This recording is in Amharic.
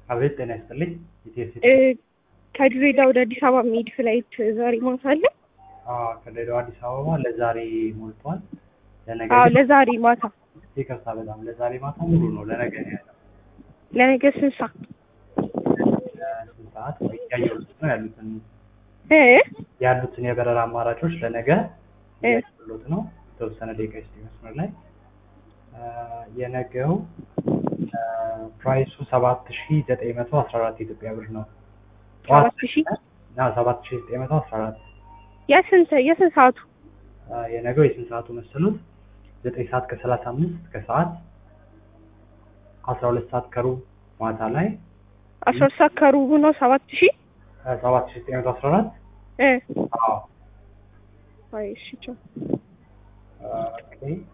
አቤት ጤና ይስጥልኝ። ኢቲኤስ እ ከድሬዳዋ ወደ አዲስ አበባ የሚሄድ ፍላይት ዛሬ ማታ አለ? ከድሬዳዋ አዲስ አበባ ለዛሬ ሞልቷል። ለነገ አዎ ግን- ለዛሬ ማታ ይቅርታ በጣም ለዛሬ ማታ ሙሉ ነው። ለነገ ነው ያለው። ለነገ ስንት ሰዓት? ለስንት ሰዓት ወይ እያየሁት ነው ያሉትን እ ያሉትን የበረራ አማራጮች ለነገ እ እያየሁት ነው። የተወሰነ ደቂቃ ስ መስመር ላይ አ፣ የነገው አ፣ ፕራይሱ ሰባት ሺ ዘጠኝ መቶ አስራ አራት የኢትዮጵያ ብር ነው። ሰባት ሺህ ና ሰባት ሺ ዘጠኝ መቶ አስራ አራት የስንት የስንት ሰዓቱ? አ፣ የነገው የስንት ሰዓቱ መሰሉት? ዘጠኝ ሰዓት ከሰላሳ አምስት ከሰዓት አስራ ሁለት ሰዓት ከሩብ ማታ ላይ አስራ ሁለት ሰዓት ከሩቡ ነው ሰባት ሺህ ሰባት ሺ ዘጠኝ መቶ አስራ አራት እ አዎ አይ እሺ ቻው። ኦኬ